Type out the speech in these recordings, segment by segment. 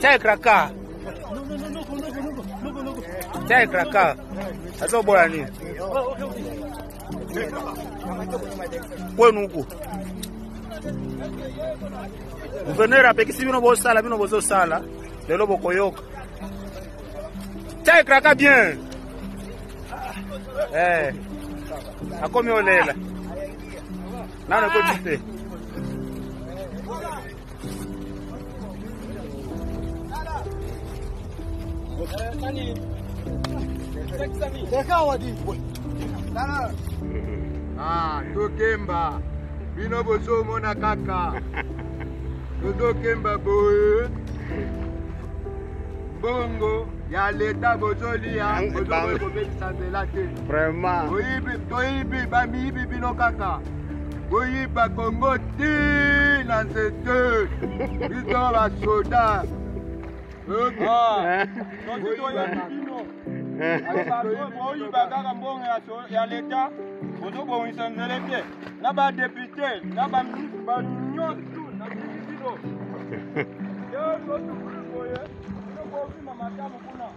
Chai krakaa. Chai krakaa. Sasa bora nini? Kwenu huko. Uvenera pekisi bino bosala bino bozosala lelo bokoyoka. Chai krakaa bien. Eh. Akomi olela. Nana ko tupe. Ah, tokemba bino bozomona kaka tozokemba boye mbongo ya leta bozolia Ang- bozokoki kobebisa nzela te Vraiment. Boyibi- toyibi bamiyibi bino kaka boyiba kongo ti na nzete biso basoda oyiba kaka mbongo ya so- ya leta bozobongisa nzele te na badepute na baministre banyonso na bilisino yososukuli boye inokokima matamu kuna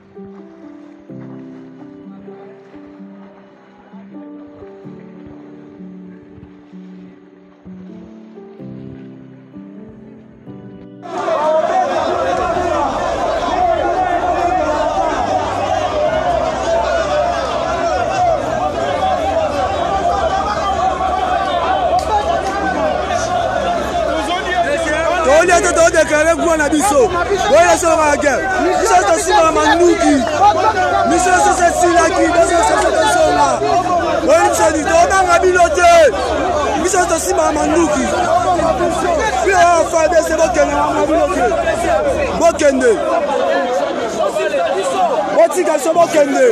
tolia te todeklare kuna na biso oyo esolomaka guerre biso tosimaka manuki biso soso esilaki biso soso tosonga oyo bisoni tobanga bino te biso tosimaka manuki bino afadese bokende mama bino te bokende botika biso bokende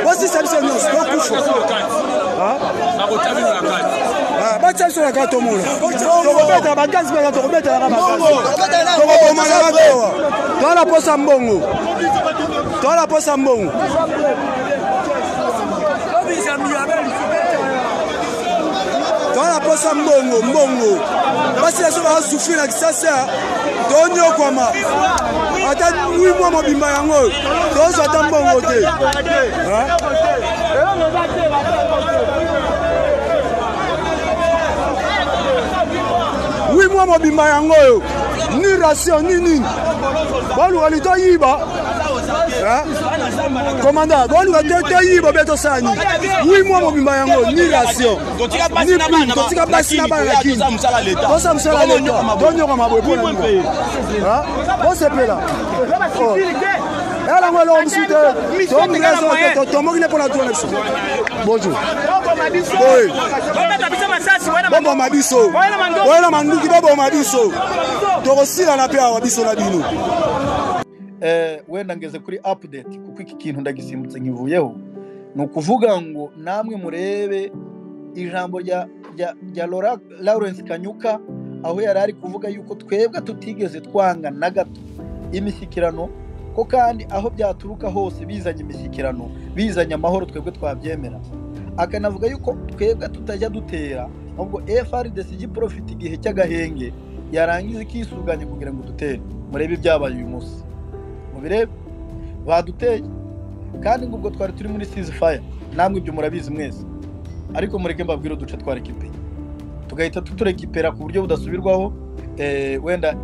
bosisa biso nyonso tokufa Ah, batia biso na kaka tomona tokobetela bagasi mpena tokobetelaka bagastokobomana batowa toala posa mbongo toala posa mbongo toala posa mbongo mbongo basi na so bazasufri na kisasa tonyokwama ata wi mwa mobimba yango tozwa ata mbongo te wi mwa mobimba yango oyo ni ratio ni nini boluka li toyiba komanda boluka te toyiba be tosala nini wi mwa mobimba yango ni ratio ni prime totika basi na bana na kini tosa mosala leta tonyoka maboye mpona nini bosepela elango eloko mosu te tomreso tomoki ne mpona tuna biso bonjour boye boboma biso oyela manduki boboma biso tokosilana mpe awa biso na bino eh, wenda ngeze kuri update kuko iki kintu ndagisimbutse nkivuyeho ni ukuvuga ngo namwe murebe ijambo rya rya rya Laura- lawrence kanyuka aho yari ari kuvuga yuko twebwe tutigeze twanga na gato imishyikirano ko kandi aho byaturuka hose bizanye imishyikirano bizanye amahoro twebwe twabyemera akanavuga yuko twebwe tutajya dutera ahubwo frdc igiprofite igihe cy'agahenge yarangiza ikisuganya kugira ngo dutere murebe ibyabaye uyu munsi mubirebe baduteye kandi ngo ubwo twari turi muri sizi faya namwe ibyo murabizi mwese ariko mureke mbabwire uduce twa rekipera tugahita tuturekipera ku buryo budasubirwaho eh, wenda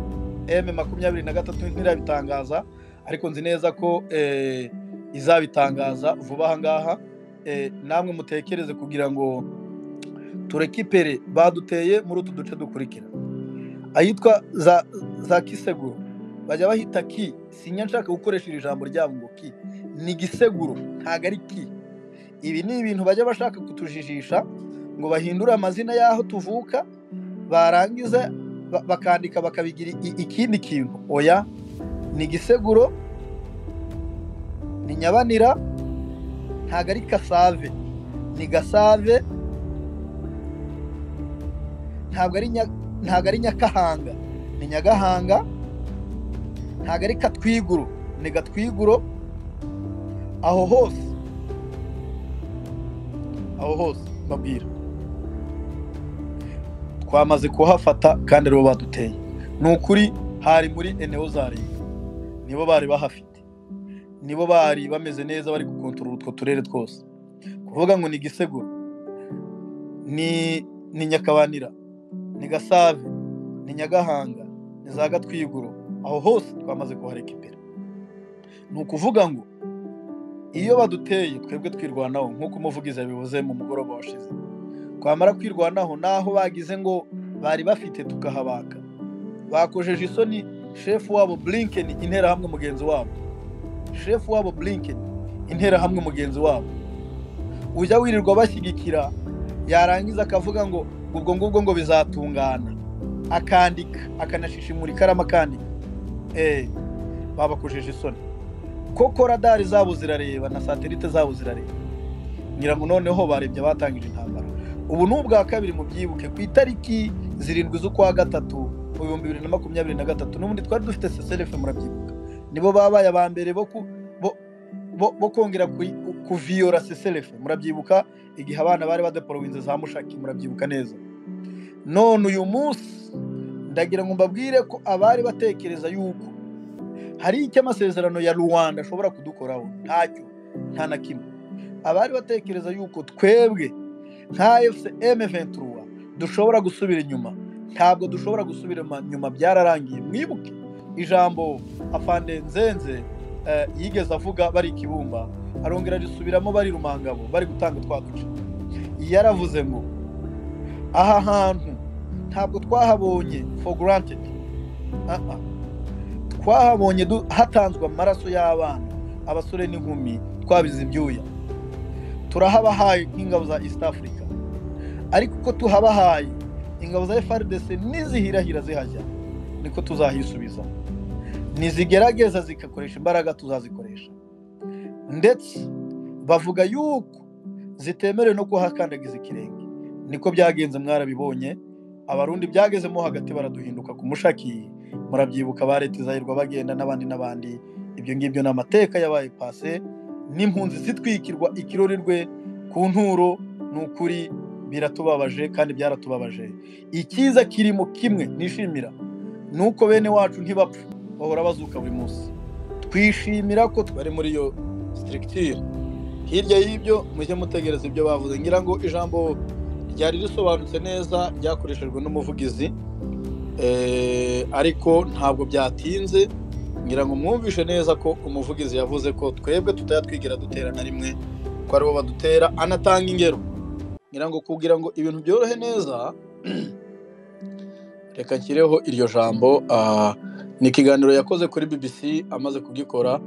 m makumyabiri na gatatu ntirabitangaza ariko nzi neza ko eh, izabitangaza vuba aha ngaha eh, namwe mutekereze kugira ngo turekipere baduteye muri utu duce dukurikira ahitwa za, za kiseguro bajya bahita ki sinya nshaka gukoresha iri jambo ryabo ngo ki ni giseguro ntabwo ari ki ibi ni ibintu bajya bashaka kutujijisha ngo bahindure amazina y'aho tuvuka barangiza ba- bakandika bakabigira i- ikindi kintu oya ni giseguro ni nyabanira ntabwo ari kasave ni gasave ntabwo ari Nya- ntabwo ari nyakahanga ni nyagahanga ntabwo ari katwiguro ni gatwiguro aho hose aho hose mbabwira twamaze kuhafata kandi aribo baduteye ni ukuri hari muri enewo za leta nibo bari bahafite nibo bari bameze neza bari gukontorora utwo turere twose kuvuga ngo ni giseguro ni ni nyakabanira ni gasave ni nyagahanga ni za gatwiguro aho hose twamaze kuhareka imbere ni ukuvuga ngo iyo baduteye twebwe twirwanaho nk'uko umuvugizi yabivuze mu mugoroba washize twamara kwirwanaho n'aho bagize ngo bari bafite tukahabaka bakojeje isoni shefu wabo blinken interahamwe mugenzi wabo shefu wabo blinken interahamwe mugenzi wabo ujya wirirwa bashyigikira yarangiza akavuga ngo ubwo ngubwo ngo bizatungana akandika akanashishimura ikaramu akandika eee babakojeje isoni koko radari zabo zirareba na satelite zabo zirareba ngira ngo noneho barebye abatangije intambara ubu ni ubwa kabiri mu byibuke ku itariki zirindwi z'ukwa gatatu mu bihumbi bibiri na makumyabiri na gatatu n'ubundi twari dufite seserefe murabyibuka nibo babaye aba mbere bo ku- bo- bo- bo kongera ku- kuviyora seserefe murabyibuka igihe abana bari badaporowinze za mushaki murabyibuka neza none uyu munsi ndagira ngo mbabwire ko abari batekereza yuko hari icyo amasezerano ya rwanda ashobora kudukoraho ntacyo nta na kimwe abari batekereza yuko twebwe nka fcm ventura dushobora gusubira inyuma ntabwo dushobora gusubira ma- inyuma byararangiye mwibuke ijambo afande nzenze eh, yigeze avuga bari ikibumba arongera arisubiramo bari rumangabo bari gutanga twa duce yaravuze ngo aha hantu ntabwo twahabonye for granted Ah, ah. twahabonye du- hatanzwe amaraso y'abana abasore n'inkumi twabize ibyuya turahabahaye nk'ingabo za east africa ariko uko tuhabahaye ingabo za frdc nizihirahira zihajya niko tuzahisubiza nizigerageza zikakoresha imbaraga tuzazikoresha ndetse bavuga yuko zitemerewe no kuhakandagiza ikirenge niko byagenze mwarabibonye abarundi byagezemo hagati baraduhinduka ku mushaki murabyibuka baretizahirwa bagenda n'abandi n'abandi ibyo ngibyo ni amateka yabaye pase n'impunzi zitwikirwa ikirorerwe ku nturo ni ukuri biratubabaje kandi byaratubabaje icyiza kirimo kimwe nishimira ni uko bene wacu ntibapfa bahora bazuka buri munsi twishimira ko twari muri iyo sitirikitire hirya y'ibyo mujye mutegereza ibyo bavuze ngira ngo ijambo ryari risobanutse neza ryakoreshejwe n'umuvugizi Eh, ariko ntabwo byatinze ngira ngo mwumvishe neza ko umuvugizi yavuze ko twebwe tutajya twigira dutera na rimwe ko aribo badutera anatanga ingero ngira ngo kugira ngo ibintu byorohe neza reka nshyireho iryo jambo ah, ni ikiganiro yakoze kuri bbc amaze kugikora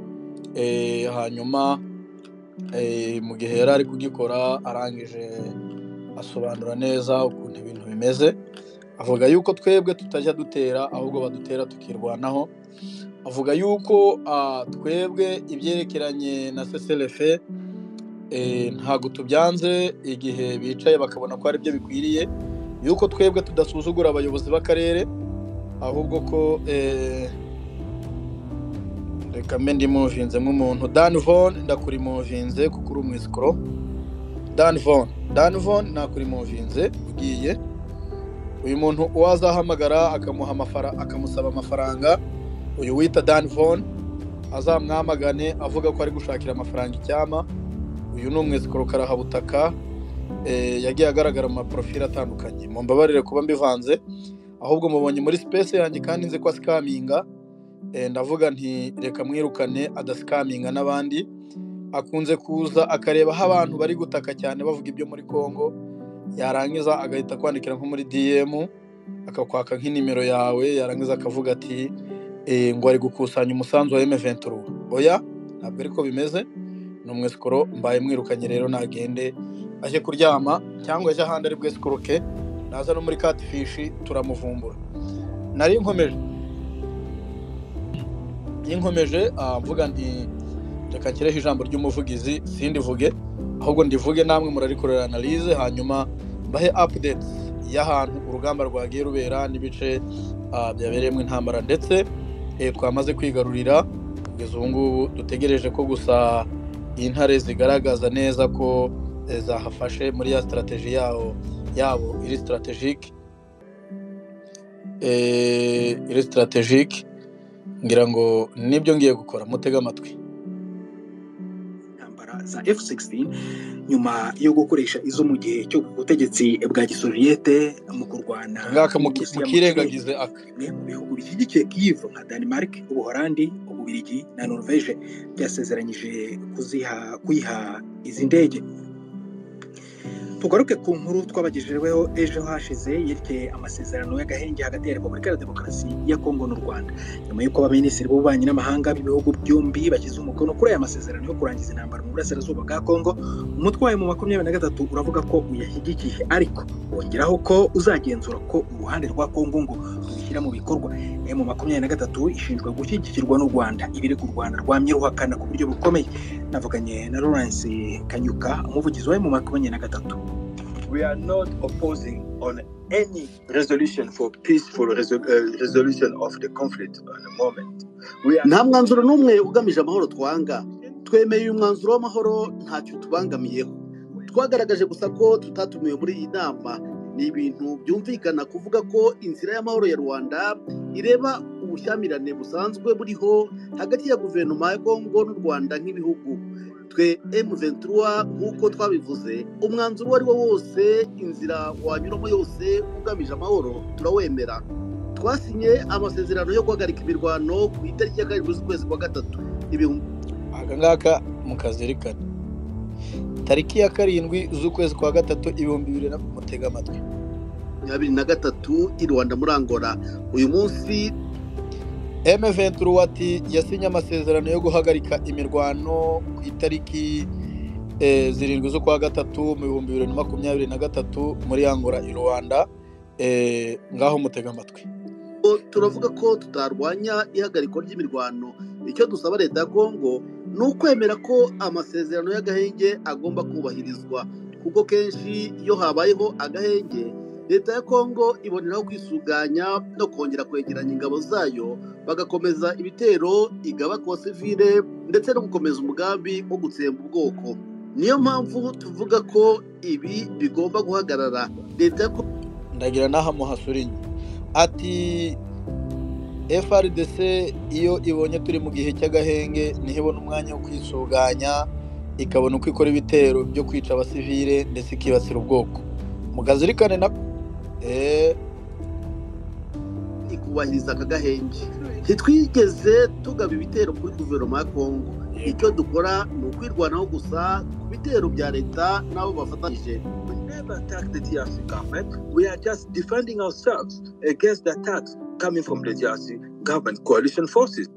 eh, hanyuma eh, mu gihe yari ari kugikora arangije asobanura neza ukuntu ibintu bimeze avuga yuko twebwe tutajya dutera ahubwo badutera tukirwanaho avuga yuko ah, twebwe ibyerekeranye na seselefe ntabwo tubyanze igihe bicaye bakabona ko ari byo bikwiriye yuko twebwe tudasuzugura abayobozi b'akarere ahubwo ko eh, reka mbe ndimuvinze nk'umuntu dan von ndakurimuvinze kuko uri umwisikoro dan von dan von nakurimuvinze ugiye uyu muntu uwo azahamagara akamuha amafara akamusaba amafaranga uyu wita dan von azamwamagane avuga ko ari gushakira amafaranga icyama uyu ni umwesikoro karahabutaka eh, yagiye agaragara mu maporofili atandukanye mu mbabarire kuba mbivanze ahubwo mubonye muri sipesi yanjye kandi nzi ko asikaminga eh, ndavuga nti reka mwirukane adasikaminga n'abandi akunze kuza akareba aho abantu bari gutaka cyane bavuga ibyo muri kongo yarangiza agahita kwandikira nko muri DM akakwaka nk'inimero yawe yarangiza akavuga ati e, ngo ari gukusanya umusanzu wa M23 oya ntabwo ariko bimeze ni umwesikoro mbaye mwirukanye rero nagende ajye kuryama cyangwa ajye ahandi ari bwesikoroke naza no muri catfish turamuvumbura nari nkomeje iyo nkomeje ah, mvuga nti reka nshyireho ijambo ry'umuvugizi sindivuge ahubwo ndivuge namwe murarikorera analize hanyuma bahe updates y'ahantu urugamba rwagiye rubera n'ibice ah, byabereyemo intambara ndetse eh, twamaze kwigarurira kugeza ubu ngubu dutegereje ko gusa intare zigaragaza neza ko eh, zahafashe muri ya strategy yawo yabo iri strategic eh, iri strategic ngira ngo nibyo ngiye gukora mutege amatwi intambara za F-16 nyuma yo gukoresha izo mu gihe cyo ku butegetsi bwa gisoviyete mu kurwana ngaka n'Uburusiya mu kirere. mukirengagize aka bimwe mu bihugu bishyigikiye Kyiv nka Denmark, Ubuholandi, Ububirigi na Norvège byasezeranyije kuziha kuyiha izi ndege. Tugaruke ku nkuru twabagejejeho ejo hashize yerekeye amasezerano y'agahenge hagati ya Repubulika ya Demokarasi ya Kongo n'u Rwanda. Nyuma y'uko abaminisitiri b'ububanyi n'amahanga b'ibihugu byombi bashyize umukono kuri aya masezerano yo kurangiza intambara mu burasirazuba bwa Kongo, umutwe wayo mu makumyabiri na gatatu uravuga ko uyashyigikiye ariko wongeraho ko uzagenzura ko uruhande rwa Kongo ngo kubishyira mu bikorwa emu makumyabiri na gatatu ishinjwa gushyigikirwa n'u rwanda ibiri ku rwanda rwamye ruhakana ku buryo bukomeye navuganye na lawrence kanyuka umuvugizi wa emu makumyabiri na gatatu we are not opposing on any resolution for peaceful resol- uh, resolution of the conflict on the moment. We are nta mwanzuro n'umwe ugamije amahoro twanga twemeye uyu mwanzuro w'amahoro ntacyo tubangamiyeho twagaragaje gusa ko tutatumiwe muri iyi nama ni ibintu byumvikana kuvuga ko inzira y'amahoro ya rwanda ireba ubushyamirane busanzwe buriho hagati ya guverinoma ya kongo n'u rwanda nk'ibihugu twe M23 nk'uko twabivuze umwanzuro uwo ari wo wose inzira wanyuramo yose ugamije amahoro turawemera twasinye amasezerano yo guhagarika imirwano ku itariki ya karindwi z'ukwezi kwa gatatu ibihumbi aka ngaka mukazirikana tariki ya karindwi z'ukwezi kwa gatatu ibihumbi bibiri na mutege amatwi makumyabiri na gatatu i rwanda muri angola uyu munsi M23 ati yasinye amasezerano yo guhagarika imirwano ku itariki eh, zirindwi z'ukwa gatatu mu bihumbi bibiri na makumyabiri na gatatu muri Angola i Rwanda eh, ngaho mutega amatwi o- turavuga ko tutarwanya ihagarikwa ry'imirwano icyo dusaba leta ya kongo ni ukwemera ko amasezerano y'agahenge agomba kubahirizwa kuko kenshi iyo habayeho agahenge leta ya kongo iboneraho kwisuganya no kongera kwegeranya ingabo zayo bagakomeza ibitero igaba ku basivile ndetse no gukomeza umugambi wo gutsemba ubwoko niyo mpamvu tuvuga ko ibi bigomba guhagarara leta ya kongo ndagira n'aha muhasurinye ati FRDC iyo ibonye turi mu gihe cy'agahenge ntibona umwanya wo kwisuganya ikabona uko ikora ibitero byo kwica abasivile ndetse ikibasira ubwoko mukazirikane na eh, ikubahiriza aka gahenge ntitwigeze tugaba ibitero kuri guverinoma ya kongo icyo dukora ni ukwirwanaho gusa ku bitero bya leta n'abo bafatanyije we never attacked the DRC government. We are just defending ourselves against the attacks coming from the DRC government coalition forces.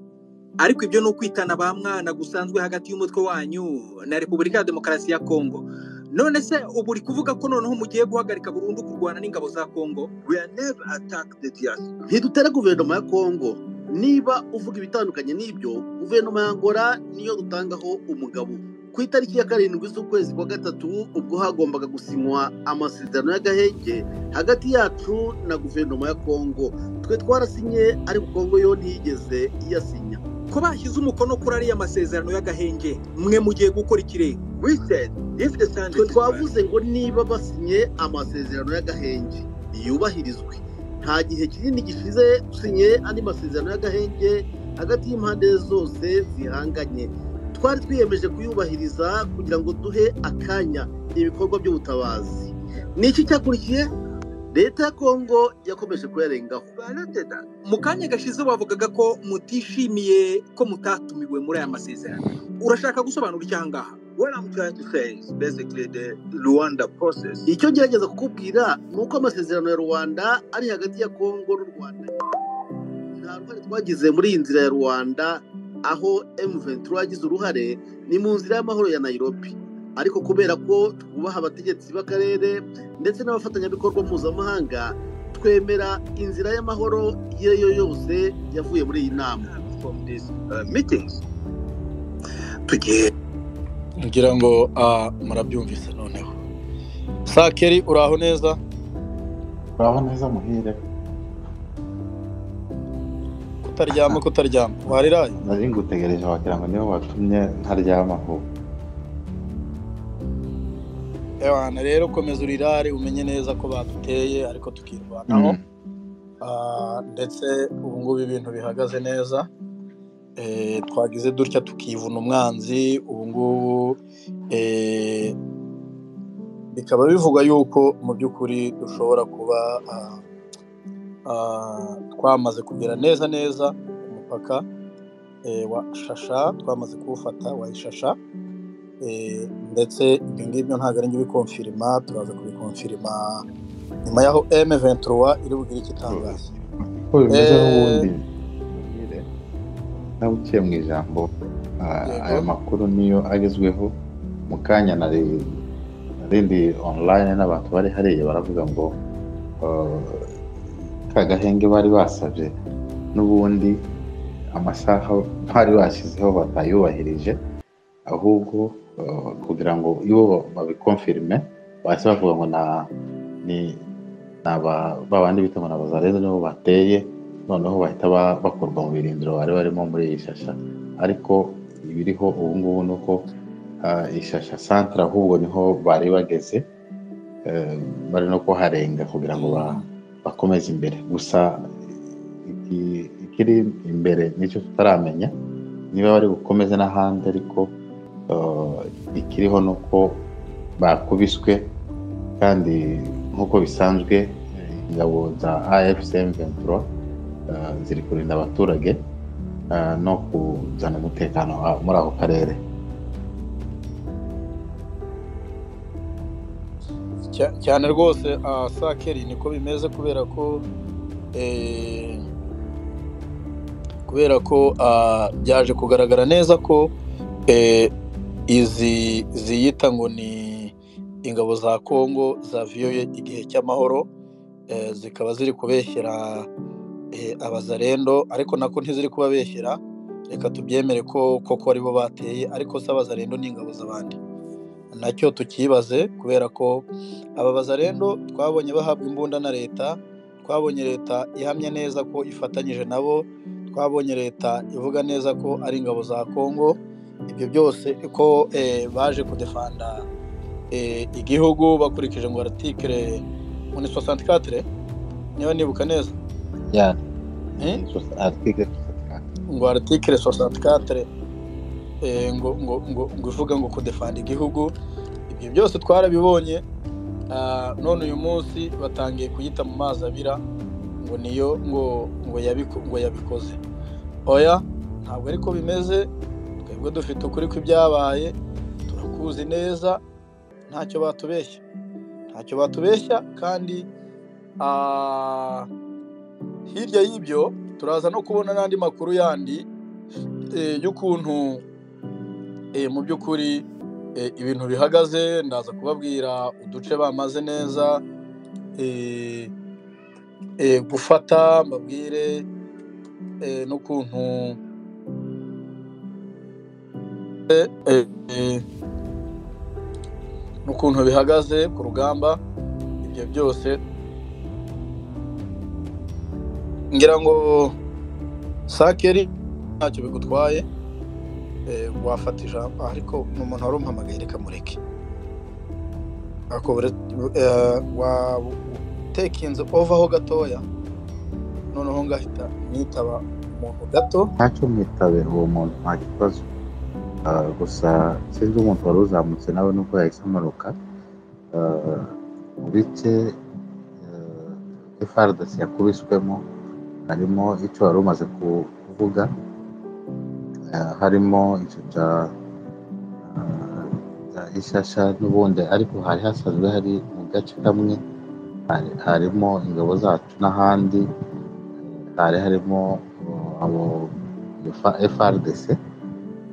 ariko ibyo ni ukwitana ba mwana gusanzwe hagati y'umutwe wanyu na repubulika ya demokarasi ya kongo none se ubu uri kuvuga ko noneho mugiye guhagarika burundu kurwana n'ingabo za kongo We are never attacked the DRC. ntidutera guverinoma ya kongo niba uvuga ibitandukanye n'ibyo guverinoma ya angola niyo dutangaho umugabo ku itariki ya karindwi z'ukwezi kwa gatatu ubwo hagombaga gusinywa amasezerano y'agahenge hagati yacu na guverinoma ya kongo twe twarasinye ariko kongo yo ntiyigeze iyasinya ko bashyize umukono kuri ariya masezerano y'agahenge mwe mugiye gukora ikirere We said if the sand twe is dry, twavuze ngo niba basinye amasezerano y'agahenge yubahirizwe nta gihe kinini gishize dusinye andi masezerano y'agahenge hagati y'impande zose zihanganye twari twiyemeje kuyubahiriza kugira ngo duhe akanya ibikorwa by'ubutabazi ni iki cyakurikiye leta ya kongo yakomeje kuyarengaho violated that. mu kanya gashize bavugaga ko mutishimiye ko mutatumiwe muri aya masezerano urashaka gusobanura icyo ahangaha What I'm trying to say is basically the Luanda process. icyo ngerageza kukubwira ni uko amasezerano ya rwanda ari hagati ya kongo n'u rwanda nta ruhare twagize muri iyi nzira ya rwanda aho m23 yagize uruhare ni mu nzira y'amahoro ya nairobi ariko kubera ko twubaha abategetsi b'akarere ndetse n'abafatanyabikorwa mpuzamahanga twemera inzira y'amahoro iyo ari yo yose yavuye muri iyi nama From these uh, meetings, tugiye ngira ngo ah, murabyumvise noneho sakeri uraho neza uraho neza muhire kutaryama kutaryama wariraye nari ngutegereje wagira ngo niwe watumye ntaryama aho ewana rero komeza urirare umenye neza ko baduteye ariko tukirwanaho Ah, ndetse ubu ngubu ibintu bihagaze neza Eh, twagize dutya tukivuna umwanzi ubu ngubu eh, bikaba bivugwa yuko mu by'ukuri dushobora kuba ah, ah, twamaze kugera neza neza ku mupaka eh, wa shasha twamaze kuwufata wa ishasha eh, ndetse ibyo ngibyo ntabwo ari njye ubikonfirima turaza kubikonfirima nyuma y'aho M23 iri bugire icyo itangaza ko bimeze Eh, n'ubundi mbwire nawe uciye mu ijambo ah, Yego. ayo makuru niyo agezweho mu kanya nari narindi online n'abantu bari hariya baravuga ngo ah, ka gahenge bari basabye n'ubundi amasaha bari bashyizeho batayubahirije ahubwo ah, kugira ngo iyo babikonfirime bahise bavuga ngo na ni ni aba ba bandi bita ngo ni abazareza nibo bateye noneho bahita ba- bakurwa mu birindiro bari barimo muri iyi shasha ariko ibiriho ubu ngubu ni uko ah, iyi shasha santara ahubwo niho bari bageze eh, bari no kuharenga kugira ngo ba- bakomeze imbere gusa iki- ikiri imbere nicyo tutaramenya niba bari bukomeze n'ahandi ariko eh, ikiriho ni uko bakubiswe kandi nk'uko bisanzwe eh, ingabo za afcm 23 eh, ziri kurinda abaturage eh, no kuzana umutekano ah, muri ako karere Cya- cyane rwose ah, sakeri niko bimeze kubera ko eh, kubera ko ah, byaje kugaragara neza ko eh, izi ziyita ngo ni ingabo za kongo zaviyoye igihe cy'amahoro eh, zikaba ziri kubeshyera eh, abazarendo ariko nako ntiziri kubabeshyera reka tubyemere ko koko aribo bateye ariko si abazarendo ni ingabo z'abandi nacyo tukibaze kubera ko aba bazarendo twabonye bahabwa imbunda na leta twabonye leta ihamya neza ko ifatanyije nabo twabonye leta ivuga neza ko ari ingabo za kongo ibyo byose ko eh, baje kudefanda eh, igihugu bakurikije ngo aratikire muri 64 niba nibuka neza Ya, eh? ni sos- article 64. ngo aratikire 64 eh, ngo, ngo, ngo, ngo ivuga ngo kudefanda igihugu ibyo byose twarabibonye Ah, none uyu munsi batangiye kuyita mu mazi abira ngo niyo ngo ngo yabiko, ngo yabikoze oya ntabwo ariko bimeze twebwe dufite ukuri kw'ibyabaye turakuzi neza ntacyo batubeshya ntacyo batubeshya kandi ah, hirya y'ibyo turaza no kubona n'andi makuru yandi eh, y'ukuntu eh, mu by'ukuri eh, ibintu bihagaze ndaza kubabwira uduce bamaze neza eh, eh, gufata mbabwire eh, n'ukuntu eh, eh, n'ukuntu bihagaze ku rugamba ibyo byose ngira ngo sakeri ntacyo bigutwaye eh, wafata ijambo ariko ni umuntu wari umpamagaye reka mureke ariko bure- eh, wa- utekinze ovaho gatoya noneho ngahita nitaba umuntu gato ntacyo mwitabe uwo muntu nta kibazo Ah, gusa sinzi umuntu wari uzamutse nawe nubwo yahise amanuka Ah, mu bice eh, FRDC yakubiswemo harimo icyo wari umaze ku- kuvuga Eh, harimo icyo cya ah, cya ishasha n'ubundi ariko hari hasanzwe hari mu gace kamwe hari- harimo ingabo zacu n'ahandi Eh, hari harimo oh, abo F- FRDC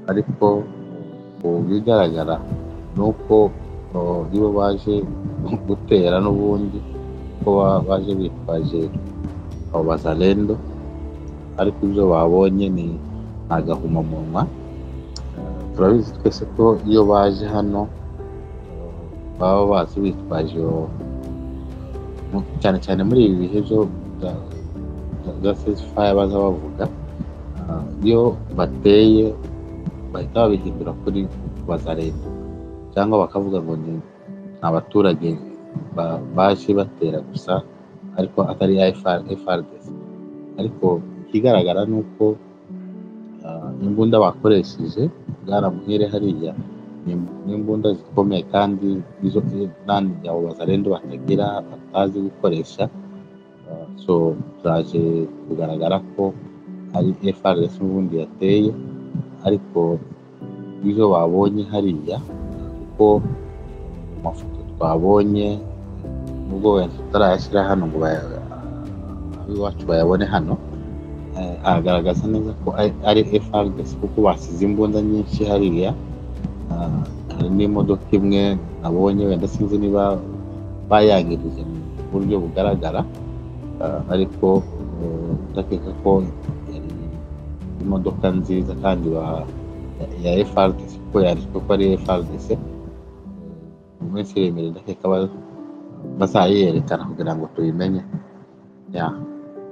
ariko mu bigaragara ni uko oh, nibo baje gutera n'ubundi ko ba- baje bitwaje abo bazalendo ariko ibyo babonye ni agahumamunwa Eh, turabizi twese ko iyo baje hano eh, baba bazi bitwaje iyo mu- cyane cyane muri ibi bihe byo bya- bya- bya ceasefire baza bavuga eh, iyo bateye bahita babihindura kuri bazarenda cyangwa bakavuga ngo ni abaturage ba- baje batera gusa ariko atari FR FRDC ariko ikigaragara ni uko ah, imbunda bakoresheje bwaramuhere hariya ni n'imbunda zikomeye kandi izo nandi byabo bazarende batagira batazi gukoresha Uh, so byaje kugaragara ko ari FRS n'ubundi yateye ariko izo babonye hariya kuko mu mafoto twabonye nubwo wenda tutarayashyira hano ngo baya- ab'iwacu bayabone hano eh, aragaragaza neza ko ari- ari FRDC kuko basize imbunda nyinshi hariya Ah, hari n'imodoka imwe nabonye wenda sinzi niba bayangirije mu buryo bugaragara Ah, ariko eh, ndakeka ko yari imodoka nziza kandi ba- ya ya FRDC kuko yanditswe ko ari FRDC Eh, mu minsi iremire ndakeka ba- bazayiyerekana kugira ngo tuyimenye ya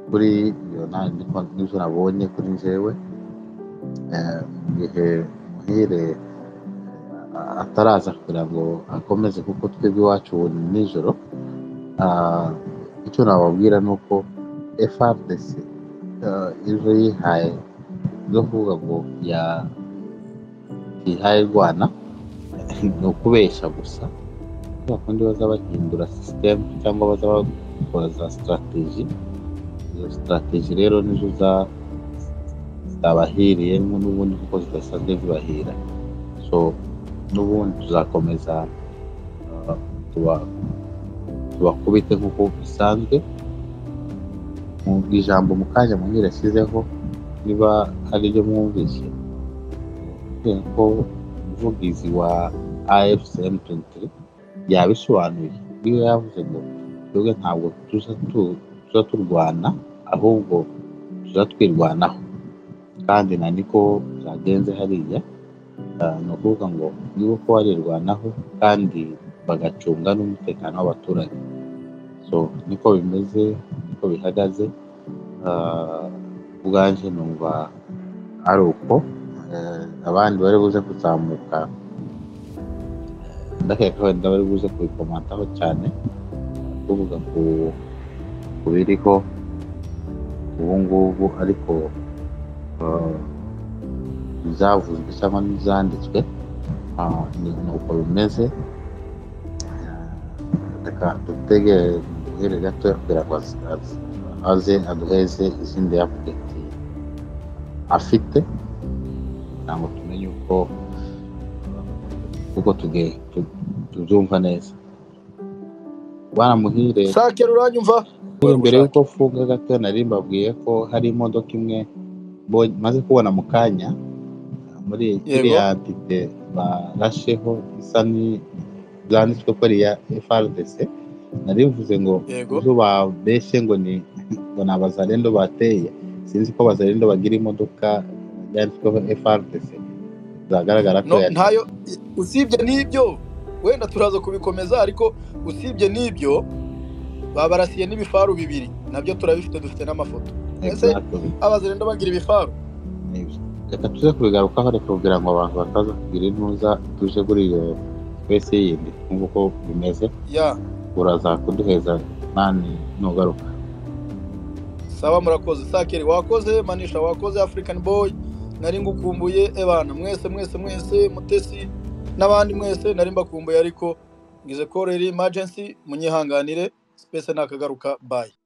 kuri iyo nta- niko n'ibyo nabonye kuri njyewe Eh, mu gihe muhire eh, ataraza kugira ngo akomeze kuko twebwe iwacu ubu ni nijoro Ah, icyo nababwira ni uko FRDC eh, ejo yihaye zo kuvuga ngo ya yihaye rwana ni ukubeshya gusa kubera ko baza bahindura sisitemu cyangwa baza bakora za sitarateji izo sitarateji rero nizo za- zitabahiriye n'ubundi kuko zidasanzwe zibahira so n'ubundi tuzakomeza uh, tuba- tubakubite nk'uko bisanzwe mu ijambo mu kanya muhire yashyizeho niba ari ryo mwumvise kubera ko umuvugizi wa afc m23 yabisobanuye niwe yavuze ngo twebwe ntabwo tuza tu- tuza turwana ahubwo tuza twirwanaho kandi na niko byagenze hariya Ah, ni ukuvuga ngo niba ko barirwanaho kandi bagacunga n'umutekano w'abaturage so niko bimeze niko bihagaze Ah, ubwanjye numva ari uko Eh, abandi bari buze kuzamuka ndakeka wenda bari buze kubikomantaho cyane kuvuga ku ku biriho ubu ngubu ariko eh, izavuzwe cyangwa n'izanditswe ah, ni ni uko bimeze reka dutegere duhere gato kugira ngo aze- aze- aze aduheze izindi apudeti afite kugira ngo tumenye uko uko tuge- tu- tuzumva neza bana muhire sake ruranyumva mbere y'uko mfunga gato nari mbabwiye ko hari imodoka imwe mbonye- maze kubona mu kanya muri yego kiriya dite barasheho isa ni byanditswe ko ari iya FRDC nari bivuze ngo yego izo babeshye ngo ni ngo ni abazarendo bateye sinzi ko abazarendo bagira imodoka yanditsweho FRDC bizagaragara ko no yari ntayo usibye n'ibyo wenda turaza kubikomeza ariko usibye n'ibyo babarasiye n'ibifaru bibiri nabyo turabifite dufite n'amafoto ese exactly abazirenda bagira ibifaru reka tuze kubigarukaho reka kugira ngo abantu bataza kugira intuza tuje kuri iyo wese yindi twumve uko bimeze ya uraza kuduheza nani nugaruka saba murakoze sakeri wakoze manisha wakoze african boy nari ngukumbuye ebana mwese mwese mwese mutesi n'abandi mwese nari mbakumbuye ariko ngize ko rero emergency munyihanganire space nakagaruka bye